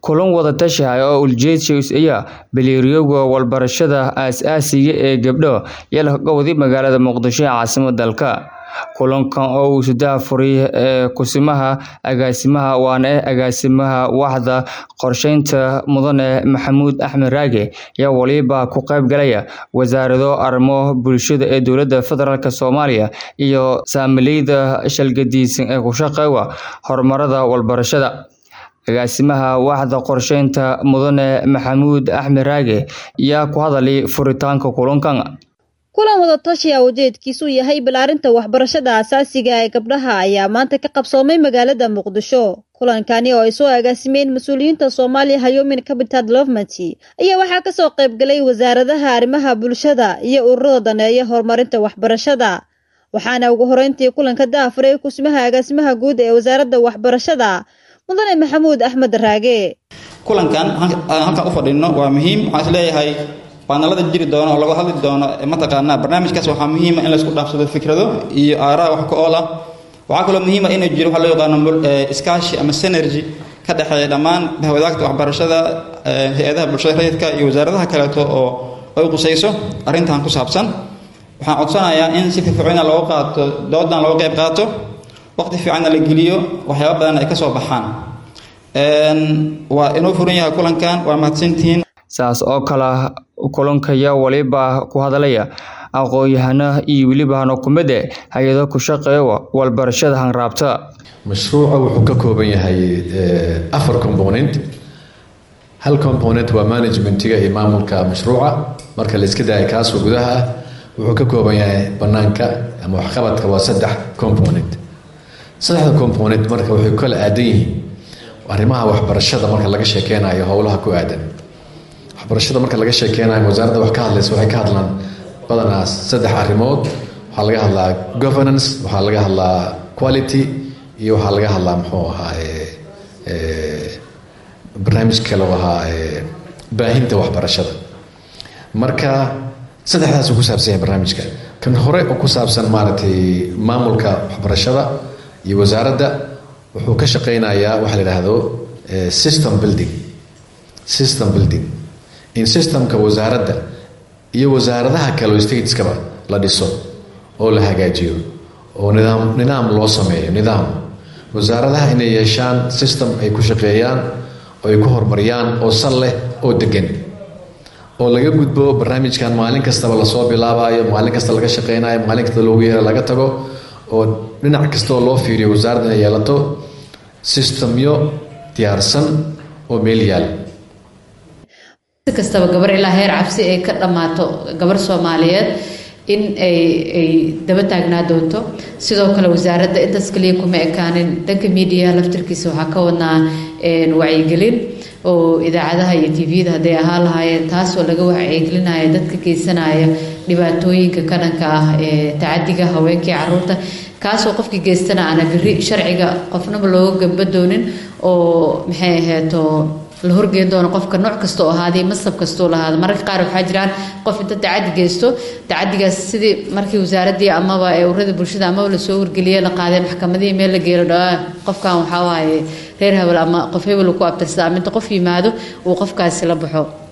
kulan wada tashi ah oo ujeedkiisu ayaa baleeriyowga walbarashada aasaasiga ee gabdho iyo lahgowdi magaalada muqdisho ee caasimadda dalka kulankan oo uu saddex furay ee kusimaha agaasimaha waana eh agaasimaha waaxda qorsheynta mudane maxamuud axmed raage ayaa waliba ku qayb galaya wasaarado arrimo bulshada ee dowladda federaalk soomaaliya iyo saamileyda shalgadiisan ee ku shaqeeya horumarada walbarashada agaasimaha waaxda qorsheynta mudane maxamuud axmed raage ayaa ku hadalay furitaanka kulankan kulan wada tashi ah ujeedkiisu yahay balaarinta waxbarashada aasaasiga ee gabdhaha ayaa maanta ka qabsoomay magaalada muqdisho kulankani oo ay soo agaasimeen mas-uuliyiinta soomaaliya human capital development ayaa waxaa kasoo qayb galay wasaaradaha arrimaha bulshada iyo ururada daneeya horumarinta waxbarashada waxaana ugu horeyntii kulanka daafuray kusimaha agaasimaha guud ee wasaaradda waxbarashada mudane maxamuud axmed raage kulankan halkan u fadhino waa muhiim waxaan isleeyahay baanalada jiri doono oo laga hadli doono mataqaanaa barnaamijkaas waxaa muhiima in laysku dhaafsado fikrado iyo aaraa wax ka ool ah waxaa kaloo muhiima inuu jiro waxa loo yaqaano iskaashi ama synergy ka dhexeeya dhammaan bahwadaagta waxbarashada hay-adaha bulshada rayidka iyo wasaaradaha kaleeto oo ay qusayso arrintan ku saabsan waxaan codsanayaa in si firfircoona looga qaato doodan looga qayb qaato waqti fiicanna la geliyo waxyaaba badan ay ka soo baxaan waa inoo furan yahay kulankan waa mahadsantihiin saas oo kale kulankaya waliba ku hadalaya aqoon-yahano iyo weliba hanokumade hay-ado ku shaqeeya walbarashada hanraabta mashruuca wuxuu ka kooban yahay afar component hal component waa managementiga iyo maamulka mashruuca marka la iska daaya kaasoo gudaha ah wuxuu ka kooban yahay banaanka ama waxqabadka waa saddex component saddexda component marka waxay kala aadan yihiin arrimaha waxbarashada marka laga sheekeynayo howlaha ku aadan waxbarashada marka laga sheekeynayo wasaaradda wax ka hadlaysa waxay ka hadlaan badanaa saddex arrimood waxaa laga hadlaa governance waxaa laga hadlaa quality iyo waxaa laga hadlaa muxuu ahaa barnaamij kale oo ahaa baahinta waxbarashada marka saddexdaasuu ku saabsan yahay barnaamijka kan hore oo ku saabsan maaragtay maamulka waxbarashada iyo wasaaradda wuxuu ka shaqeynayaa waxa la yidhaahdo system building system building in systemka wasaaradda iyo wasaaradaha kale stateskaba la dhiso oo la hagaajiyo oo nidaam nidaam loo sameeyo nidaam wasaaradaha inay yeeshaan system ay ku shaqeeyaan oo ay ku horumariyaan oo sal leh oo degan oo laga gudbo barnaamijkan maalin kastaba lasoo bilaabayo maalin kasta laga shaqeynayo maalin kasta loogu yeero laga tago oo dhinac kastaoo loo fiiriyo wasaaradda inay yeelato systemyo diyaarsan oo meel yaal si kastaba gabar ilaa heer cabsi ay ka dhammaato gabar soomaaliyeed in ay ay daba taagnaa doonto sidoo kale wasaaradda intaas kaliya kuma ekaanin dhanka miidiyaha laftirkiisa waxaa ka wadnaa wacyigelin oo idaacadaha iyo tviyada hadday ahaan lahaayeen taasoo laga wacyigelinaya dadka geysanaya dhibaatooyinka ka dhanka ah ee tacadiga haweenkii caruurta kaasoo qofkii geystana aana biri sharciga qofnaba looga gamba doonin oo maxay aheeto la horgeen doono qofka nooc kasta oo ahaaday masab kastoo lahaada mararka qaar waxaa jiraan qof inta tacadi geysto tacadigaas sidii markii wasaaradii amaba ee urada bulshada amaba lasoo wargeliye la qaadee maxkamadihii meel la geelo dhaa qofkan waxaa waaye reer hebel ama qof hebel ku abtirsada aminta qof yimaado uu qofkaasi la baxo